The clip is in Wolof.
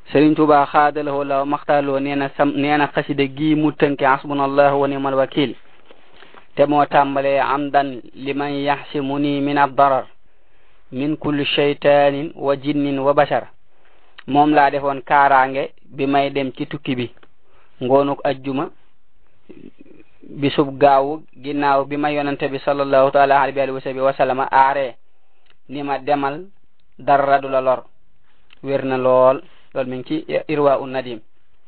Sëriñ Tuubaa xaadalawoo la maxtaaloo nee na sam nee na xasida gi mu tënke hasbunallahu wa ni'mal wakil te moo tàmbalee amdan liman yaxsimuni min addarar min kulli shaytanin wa jinnin wa bashar moom laa defoon kaaraange bi may dem ci tukki bi ngoonuk ajjuma bisub gaawu ginnaaw bi ma yonante bi sallallahu taala alayhi wa sahbihi wa sallama aare ni ma demal dara du la lor wér na lool loolu mi ngi ci irwa un nadim